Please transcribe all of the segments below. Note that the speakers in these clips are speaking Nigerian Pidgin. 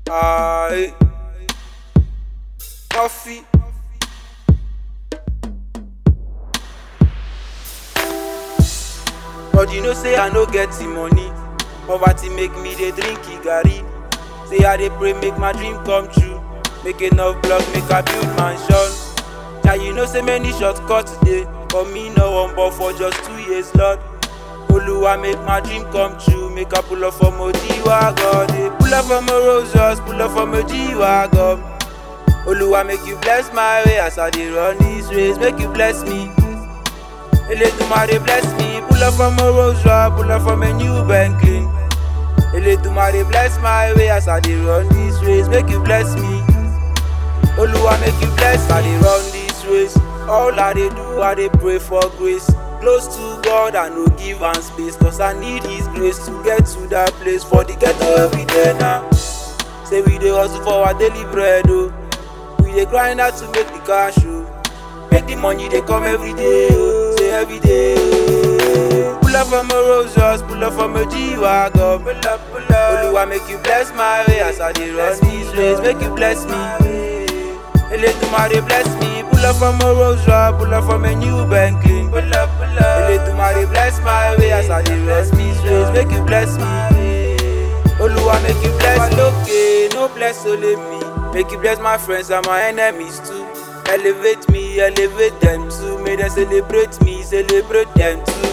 Aye. Coffee. But you know say I no get the money. Poverty make me dey drink Igari. Say I dey pray make my dream come true. Make enough block make I build mansion. Yeah, you know say many shortcuts dey. But me no one but for just two years, Lord. Oluwa make my dream come true. Make I pull up from Oji wagon. eh. Pull up from a Roses, pull up from a G wagon. Oluwa make you bless my way as I dey run this race. Make you bless me. Eledumare bless me. Pull up from a Rolls Royce, pull up from a new Bentley. Eledumare bless my way as I dey run this race. Make you bless me. Oluwa make you bless I dey run this race. All I dey do, I dey pray for grace. Close to God, I no give am space. Cause I need His grace to get to that place. For the ghetto every day now. Say we dey hustle for our daily bread, oh. We dey grind hard to make the cash, oh. Make the money dey come every day, oh. Say every day, oh. Pull up from a Rolls pull up from a G-Wagon. Pull up, pull up. Oluwa make you bless my way as I dey run this race. Make you bless me. Eledumare bless me. Pull up from a Rolls pull up from a new Bentley. Pull up, pull up. Eledumare bless my way as I dey run this race. Make you bless me. Oluwa make you bless lókè, no bless only me. Make you bless my friends and my enemies too. Elevate me, elevate them too. May they celebrate me, celebrate them too.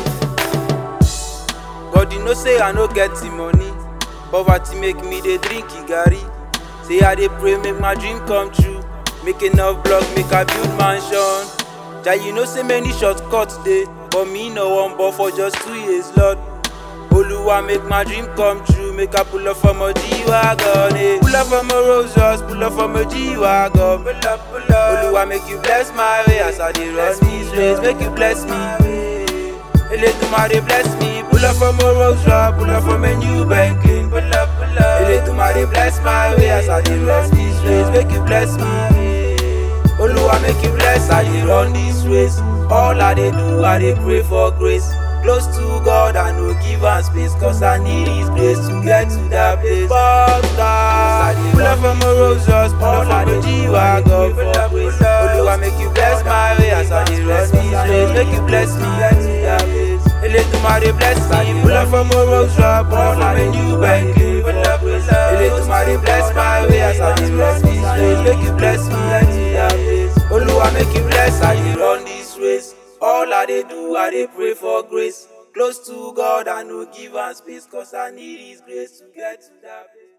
God, you know say I no get the money. Poverty make me dey drink Igari. Say I dey pray make my dream come true. Make enough block, make I build mansion. Ja, you know say many shortcuts dey, but me no one but for just two years, Lord. Oluwa make my dream come true. Make I pull up from a G-Wagon, eh. Pull up from a Rolls pull up from a G-Wagon. Pull up, pull up. Oluwa make you bless my way as I dey run this race. Make you bless me. Eledumare bless me. Pull up from a Rolls pull up from a new Bentley. Pull up, pull up. Eledumare bless my way as I dey run this race. Make you bless me. Oluwa make you bless I dey run this race. All I dey do, I dey pray for grace. Close to God, I no give am space, cause I need His grace to get to that place. But God, pull up from a Roses, pull up from a G-Wagon for grace. Oluwa make you bless my way as I dey run this race. Make you bless me, get to that place. Eledumare bless me, pull up from a Rolls pull up from a new Bentley. Pull up, pull up. Eledumare bless my way as I dey run this race. Make you bless me, get to that place. Oluwa make you bless I dey run this race. All I dey do, I dey pray for grace. Close to God, I no give am space, cause I need His grace to get to that place.